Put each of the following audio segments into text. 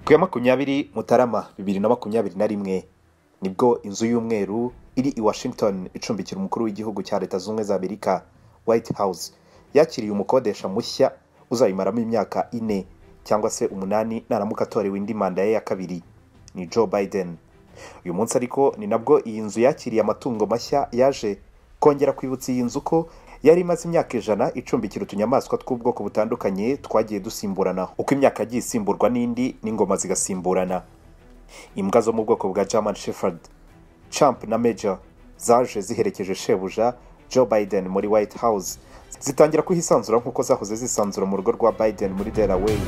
ku ya makumyabiri mutarama bibiri na makumyabiri na rimwe nibwo inzu y'umweru iri i washington icumbikira umukuru w'igihugu cya leta zunze ubumwe za amerika white house yakiriye umukodesha mushya uzayimaramo imyaka ine cyangwa se umunani naramuka atorewe indi manda ye ya kabiri ni joe biden uyu munsi ariko ni nabwo iyi nzu yakiriye amatungo mashya yaje kongera kwibutsa iyi nzu ko yari imaze imyaka ijana icumbikira utunyamaswa tw'ubwoko butandukanye twagiye dusimburana uko imyaka yagiye isimburwa n'indi n'ingoma zigasimburana imbwa zo mu bwoko bwa german shepherd champ na major zaje ziherekeje shebuja joe biden muri white house zitangira kuhisanzura nk'uko zahoze zisanzura mu rugo rwa biden muri delaware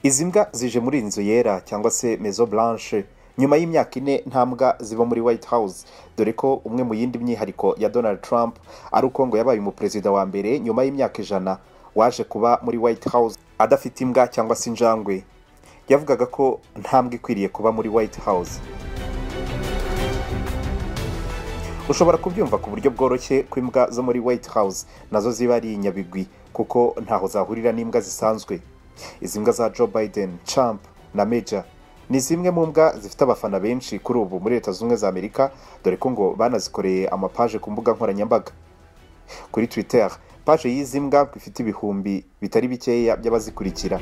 izi mbwa zije muri inzu yera cyangwa se mezo blanche nyuma y'imyaka ine nta mbwa ziba muri white house dore ko umwe mu yindi myihariko ya donald trump ari uko ngo yabaye umuperezida wa mbere nyuma y'imyaka ijana waje kuba muri white house adafite imbwa cyangwa se injangwe yavugaga ko nta mbwa ikwiriye kuba muri white house ushobora kubyumva ku buryo bworoshye ko imbwa zo muri white house nazo ziba ari inyabigwi kuko ntaho zahurira n'imbwa zisanzwe izi mbwa za joe biden champ na major ni zimwe mu mbwa zifite abafana benshi kuri ubu muri leta zunze ubumwe za amerika dore ko ngo banazikoreye amapaje ku mbuga nkoranyambaga kuri twitter paje y'izi mbwa ngo ifite ibihumbi bitari bikeya by'abazikurikira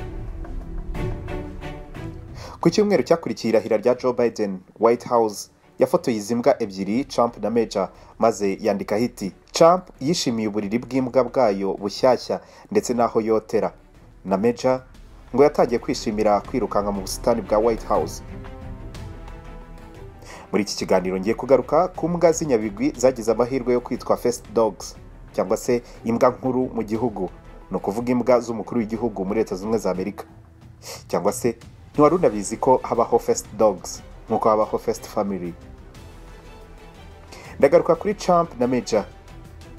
ku cyumweru cyakurikiye irahira rya joe biden white house yafotoye izi mbwa ebyiri Trump na Major maze yandikaho iti Trump yishimiye uburiri bw'imbwa bwayo bushyashya ndetse n'aho yotera na Major ngo yatangiye kwishimira kwirukanka mu busitani bwa White House muri iki kiganiro ngiye kugaruka ku mbwa z'inyabigwi zagize amahirwe yo kwitwa First Dogs cyangwa se imbwa nkuru mu gihugu ni ukuvuga imbwa z'umukuru w'igihugu muri leta zunze ubumwe za amerika cyangwa se ntiwari unabizi ko habaho First Dogs nk'uko habaho First Family ndagaruka kuri Trump na Major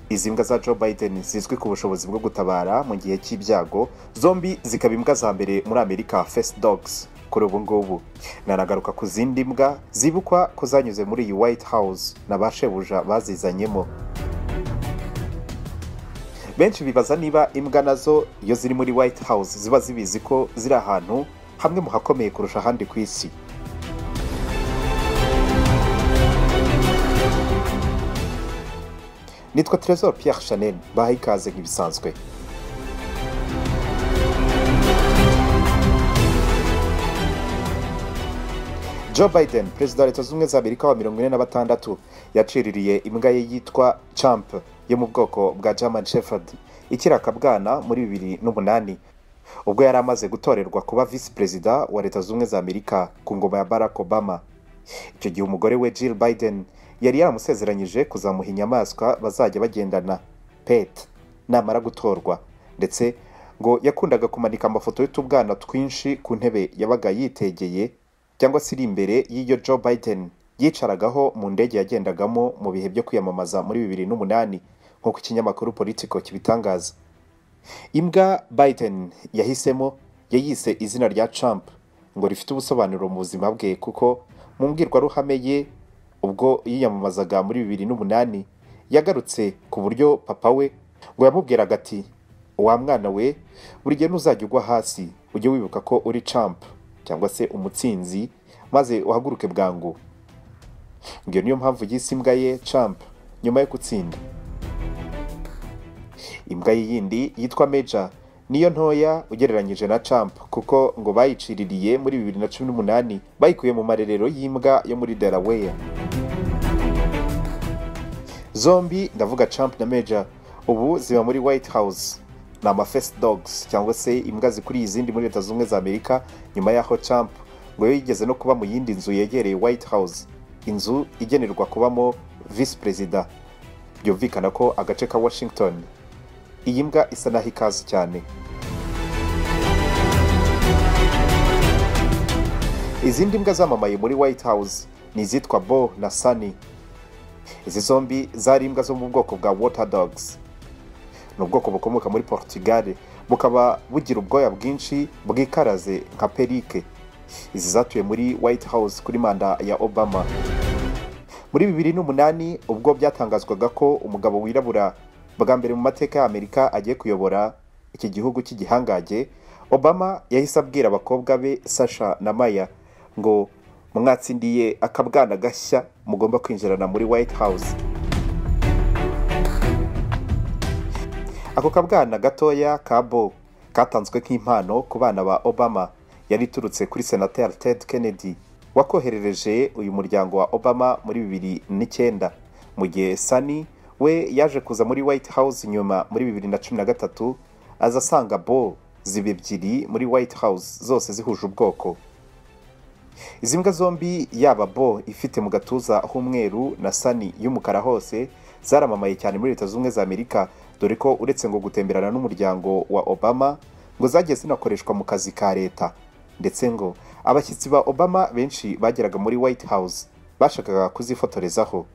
izi mbwa za Joe Biden zizwi ku bushobozi bwo gutabara mu gihe cy'ibyago zombi zikaba imbwa za mbere muri Amerika First Dogs kuri ubu ngubu nanagaruka ku zindi mbwa zibukwa ko zanyuze muri iyi White House na ba shebuja bazizanyemo benshi bibaza niba imbwa nazo iyo ziri muri White House ziba zibizi ko ziri ahantu hamwe mu hakomeye kurusha ahandi ku isi nitwa Trezor Pierre Chanel bahaye ikaze nk'ibisanzwe Joe Biden perezida wa leta zunze ubumwe za amerika wa mirongo ine na batandatu yaciririye imbwa ye yitwa Champ yo mu bwoko bwa German Shepherd ikiri akabwana muri bibiri n'umunani ubwo yari amaze gutorerwa kuba visi perezida wa leta zunze ubumwe za amerika ku ngoma ya Barack Obama icyo gihe umugore we Jill Biden yari yaramusezeranyije kuzamuha inyamaswa bazajya bagendana pet namara gutorwa ndetse ngo yakundaga kumanika amafoto y'utubwana twinshi ku ntebe yabaga yitegeye cyangwa se iri imbere y'iyo Joe Biden yicaragaho mu ndege yagendagamo mu bihe byo kwiyamamaza muri bibiri n'umunani nk'uko ikinyamakuru politiko kibitangaza imbwa Biden yahisemo yayise izina rya Trump ngo rifite ubusobanuro mu buzima bwe kuko mu mbwirwaruhame ye ubwo yiyamamazaga muri bibiri n'umunani yagarutse ku buryo papa we ngo yamubwiraga ati wa mwana we buri gihe ntuzajya ugwa hasi ujye wibuka ko uri camp cyangwa se umutsinzi maze uhaguruke bwangu ngiyo niyo mpamvu yise imbwa ye camp nyuma yo gutsinda imbwa ye yindi yitwa meja niyo ntoya ugereranyije na camp kuko ngo bayiciririye muri bibiri na cumi n'umunani bayikuye mu marerero y'imbwa yo muri delaware zombi ndavuga camp na major ubu ziba muri white house ni amafest dogs cyangwa se imbwa zikuriye izindi muri leta zunze ubumwe za amerika nyuma y'aho camp ngo yo yigeze no kuba mu yindi nzu yegereye white house inzu igenerwa kubamo visi perezida byumvikana ko agace ka washington iyi mbwa isa naho ikaze cyane izindi mbwa zamamaye muri white house ni izitwa bo na sani izi zombi zari imbwa zo mu bwoko bwa water dogs ni ubwoko bukomoka muri portugal bukaba bugira ubwoya bwinshi bwikaraze nka perike izi zatuye muri white house kuri manda ya obama muri bibiri n'umunani ubwo byatangazwaga ko umugabo wirabura bwa mbere mu mateka y'amerika agiye kuyobora iki gihugu cy'igihangage obama yahise abwira abakobwa be sasha na maya ngo mwatsindiye akabwana gashya mugomba kwinjirana muri white house ako kabwana gatoya ka bo katanzwe nk'impano ku bana ba obama yari iturutse kuri senateri ted kennedy wakoherereje uyu muryango wa obama muri bibiri n'icyenda mu gihe sani we yaje kuza muri white house nyuma muri bibiri na cumi na gatatu aza asanga bo ziba ebyiri muri white house zose zihuje ubwoko izi mbwa zombi yaba bo ifite mu gatuza h'umweru na sani y'umukara hose zaramamaye cyane muri leta zunze ubumwe za amerika dore ko uretse ngo gutemberana n'umuryango wa obama ngo zagiye zinakoreshwa mu kazi ka leta ndetse ngo abashyitsi ba obama benshi bageraga muri white house bashakaga kuzifotorezaho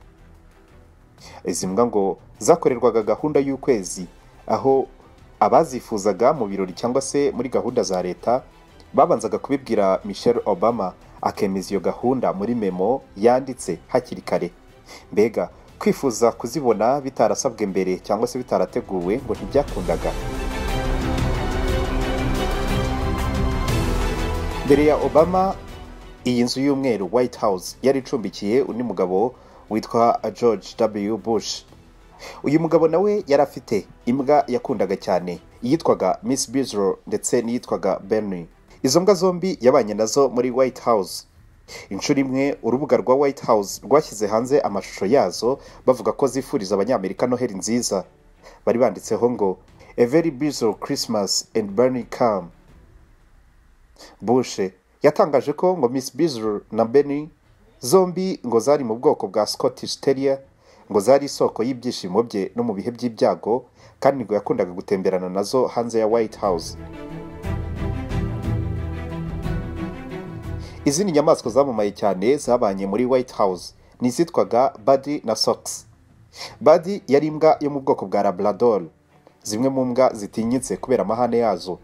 izi mbwa ngo zakorerwaga gahunda y'ukwezi aho abazifuzaga mu birori cyangwa se muri gahunda za leta babanzaga kubibwira michelle obama akemeza iyo gahunda muri memo yanditse hakiri kare mbega kwifuza kuzibona bitarasabwe mbere cyangwa se bitarateguwe ngo ntibyakundaga mbere ya obama iyi nzu y'umweru white house yari icumbikiye undi mugabo witwa george w bush uyu mugabo nawe yari afite imbwa yakundaga cyane iyitwaga miss bizro ndetse n'iyitwaga bernie izo mbwa zombi yabanye nazo muri white house inshuro imwe urubuga rwa white house rwashyize hanze amashusho yazo bavuga ko zifuriza abanyamerika noheli nziza bari banditseho ngo a very busy christmas and bernie calm bushe yatangaje ko ngo miss bizro na bernie zombi ngo zari mu bwoko bwa scottish terrier ngo zari isoko y'ibyishimo bye no mu bihe by'ibyago kandi ngo yakundaga gutemberana nazo hanze ya white house izindi nyamaswa zamamaye cyane zabanye muri white house ni izitwaga badi na socks badi yari imbwa yo mu bwoko bwa labrador zimwe mu mbwa zitinyitse kubera amahane yazo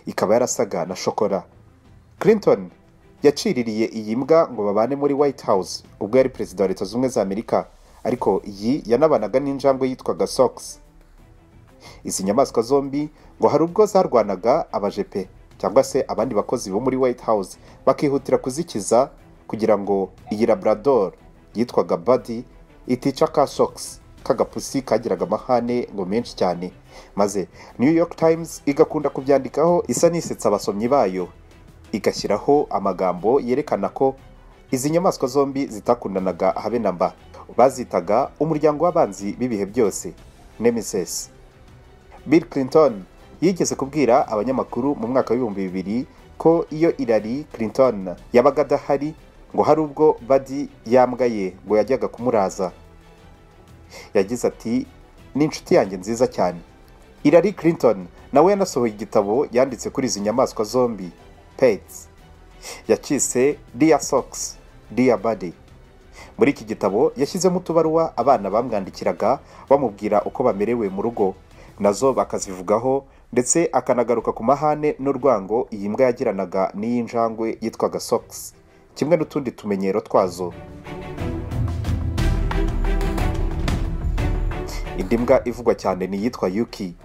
ikaba yarasaga na shokora clinton yaciririye iyi mbwa ngo babane muri white house ubwo yari perezida wa leta zunze za amerika ariko iyi yanabanaga n'injangwe yitwaga socks izi nyamaswa zombi ngo hari ubwo zarwanaga abajepe cyangwa se abandi bakozi bo muri white house bakihutira kuzikiza kugira ngo iyi labrador yitwaga badi itica ka socks k'agapusi kagiraga amahane ngo menshi cyane maze new york times igakunda kubyandikaho isa n'isetsa abasomyi bayo igashyiraho amagambo yerekana ko izi nyamaswa zombi zitakundanaga habe na mba bazitaga umuryango w'abanzi b'ibihe byose nemesis bill clinton yigeze kubwira abanyamakuru mu mwaka w'ibihumbi bibiri ko iyo irari clinton yabaga adahari ngo hari ubwo badi yambwa ye ngo yajyaga kumuraza yagize ati ni inshuti yanjye nziza cyane irari clinton nawe yanasohoye igitabo yanditse kuri izi nyamaswa zombi pets yakise dear socks dear body muri iki gitabo yashyizemo utubaruwa abana bamwandikiraga bamubwira uko bamerewe mu rugo nazo bakazivugaho ndetse akanagaruka ku mahane n'urwango iyi mbwa yagiranaga n'iy'injangwe yitwaga socks kimwe n'utundi tumenyero twazo indi mbwa ivugwa cyane ni iyitwa yuki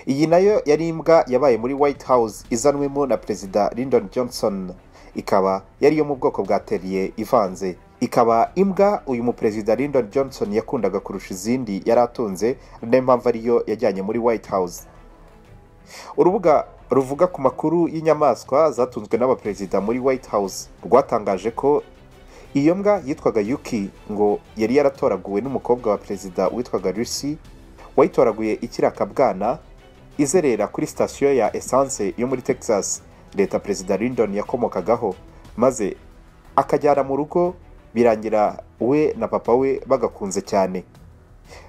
iyi nayo yari imbwa yabaye muri white house izanwemo na perezida lyndon johnson ikaba yari iyo mu bwoko bwa teriye ivanze ikaba imbwa uyu muperezida lyndon johnson yakundaga kurusha izindi yari atunze niyo mpamvu ariyo yajyanye muri white house urubuga ruvuga ku makuru y'inyamaswa zatunzwe n'abaperezida muri white house rwatangaje ko iyo mbwa yitwaga yuki ngo yari yaratoraguwe n'umukobwa wa perezida witwaga lucy wayitoraguye ikiri akabwana izerera kuri sitasiyo ya esanse yo muri texas leta perezida lyndon yakomokagaho maze akajyana mu rugo birangira we na papa we bagakunze cyane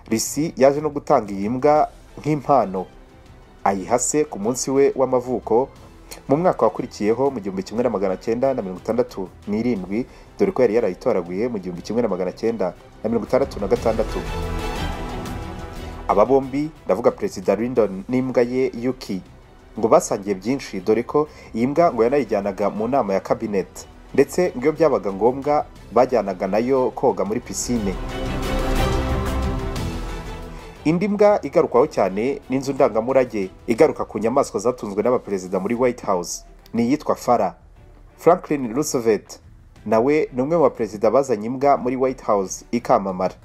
risi yaje no gutanga iyi mbwa nk'impano ayiha se ku munsi we w'amavuko mu mwaka wakurikiyeho mu gihumbi kimwe na magana cyenda na mirongo itandatu n'irindwi dore ko yari yarayitoraguye mu gihumbi kimwe na magana cyenda na mirongo itandatu na gatandatu aba bombi ndavuga perezida lyndon n'imbwa ye yuki ngo basangiye byinshi dore ko iyi mbwa ngo yanayijyanaga mu nama ya kabineti ndetse ngo iyo byabaga ngombwa bajyanaga nayo koga muri pisine indi mbwa igarukwaho cyane n'inzu ndangamurage igaruka ku nyamaswa zatunzwe n'abaperezida muri white house ni iyitwa fara franklin roosevelt nawe ni umwe mu baperezida bazanye imbwa muri white house ikamamara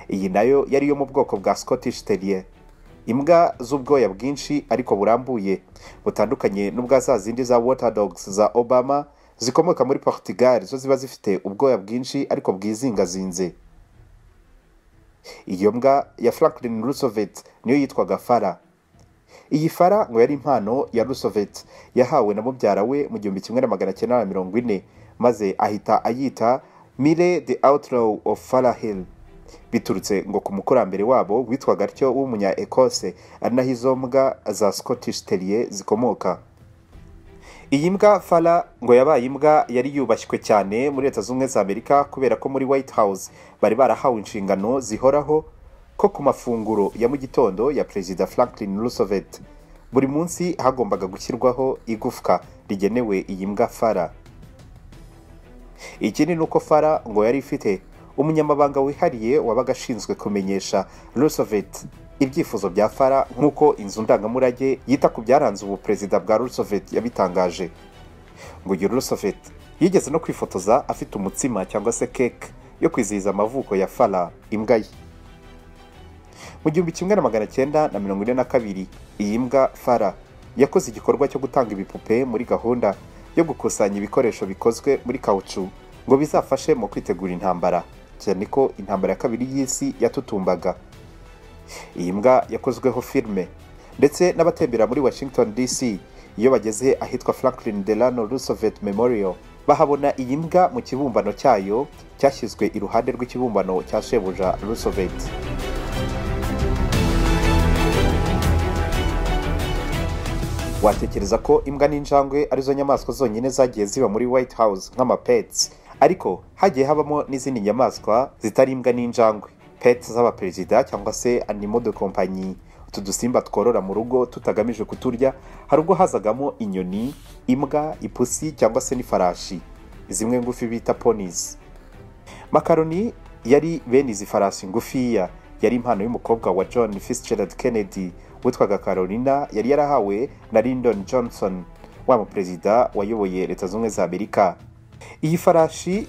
iyi nayo yari yo mu bwoko bwa scottish terrier imbwa z'ubwoya bwinshi ariko burambuye butandukanye n'ubwa za zindi za water dogs za obama zikomoka muri portugal zo ziba zifite ubwoya bwinshi ariko bwizingazinze iyo mbwa ya franklin roosevelt niyo yitwaga fara iyi fara ngo yari impano ya roosevelt yahawe na mubyara we mu gihumbi kimwe na magana cyenda na mirongo ine maze ahita ayita mire the outlaw of farah hill biturutse ngo ku mukurambere wabo witwaga atyo w'umunya ekose ari naho izo mbwa za scottish terrier zikomoka iyi mbwa fara ngo yabaye imbwa yari yubashywe cyane muri leta z'ubumwe za amerika kubera ko muri white house bari barahawe inshingano zihoraho ko ku mafunguro ya mu gitondo ya perezida franklin roosevelt buri munsi hagombaga gushyirwaho igufwa rigenewe iyi mbwa fara ikindi ni uko fara ngo yari ifite umunyamabanga wihariye wabaga ashinzwe kumenyesha roosevelt ibyifuzo bya fara nk'uko inzu ndangamurage yita ku byaranze ubu perezida bwa roosevelt yabitangaje ngo uyu roosevelt yigeze no kwifotoza afite umutsima cyangwa se keke yo kwizihiza amavuko ya fara imbwa ye mu gihumbi kimwe na magana cyenda na mirongo ine na kabiri iyi mbwa fara yakoze igikorwa cyo gutanga ibipupe muri gahunda yo gukusanya ibikoresho bikozwe muri kawucu ngo bizafashe mu kwitegura intambara cyane ko intambara ya kabiri y'isi yatutumbaga iyi mbwa yakozweho filime ndetse n'abatembera muri washington dc iyo bageze ahitwa franklin delano roosevelt memorial bahabona iyi mbwa mu kibumbano cyayo cyashyizwe iruhande rw'ikibumbano cya shebuja roosevelt watekereza ko imbwa n'injangwe arizo nyamaswa zonyine zagiye ziba muri white house nk'amapetsi ariko hagiye habamo n'izindi nyamaswa zitari imbwa n'injangwe pets z'abaperezida cyangwa se animo de kompanyi utu dusimba tworora mu rugo tutagamije kuturya hari ubwo hazagamo inyoni imbwa ipusi cyangwa se n'ifarashi zimwe ngufi bita ponies makaroni yari bene izi farashi ngufiya yari impano y'umukobwa wa john fitzgerald kennedy witwaga carolina yari yarahawe na lyndon johnson wa muperezida wayoboye leta z'ubumwe za amerika iyi farashi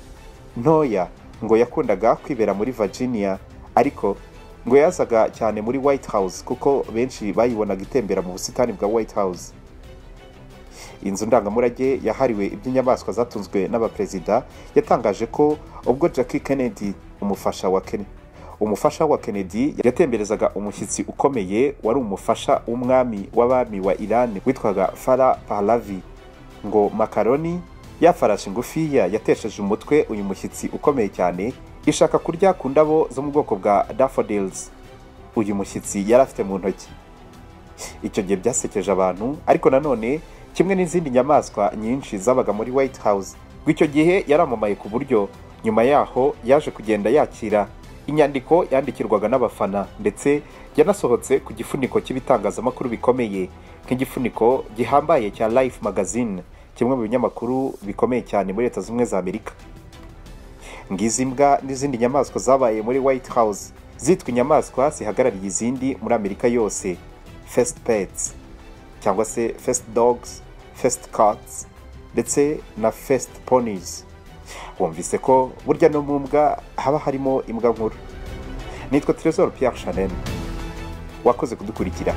ntoya ngo yakundaga kwibera muri virginia ariko ngo yazaga cyane muri white house kuko benshi bayibonaga itembera mu busitani bwa white house inzu ndangamurage yahariwe iby'inyamaswa zatunzwe n'abaperezida yatangaje ko ubwo jackie kennedy umufasha wa kennedy umufasha wa kennedy yatemberezaga umushyitsi ukomeye wari umufasha w'umwami w'abami wa iran witwaga fara pahlavi ngo makaroni ya farashi ngufiya yatesheje umutwe uyu mushyitsi ukomeye cyane ishaka kurya ku ndabo zo mu bwoko bwa daffodils uyu mushyitsi yari afite mu ntoki icyo gihe byasekeje abantu ariko nanone kimwe n'izindi nyamaswa nyinshi zabaga muri white house ngo icyo gihe yaramamaye ku buryo nyuma yaho yaje kugenda yakira inyandiko yandikirwaga n'abafana ndetse yanasohotse ku gifuniko cy'ibitangazamakuru bikomeye nk'igifuniko gihambaye cya life magazine kimwe mu binyamakuru bikomeye cyane muri leta z'ubumwe za amerika ngizi mbwa n'izindi nyamaswa zabaye muri white house zitwa inyamaswa zihagarariye izindi muri amerika yose first pets cyangwa se first dogs first cats ndetse na first ponies wumvise ko burya no mu mbwa haba harimo imbwa nkuru nitwa terezoro Pierre chanel wakoze kudukurikira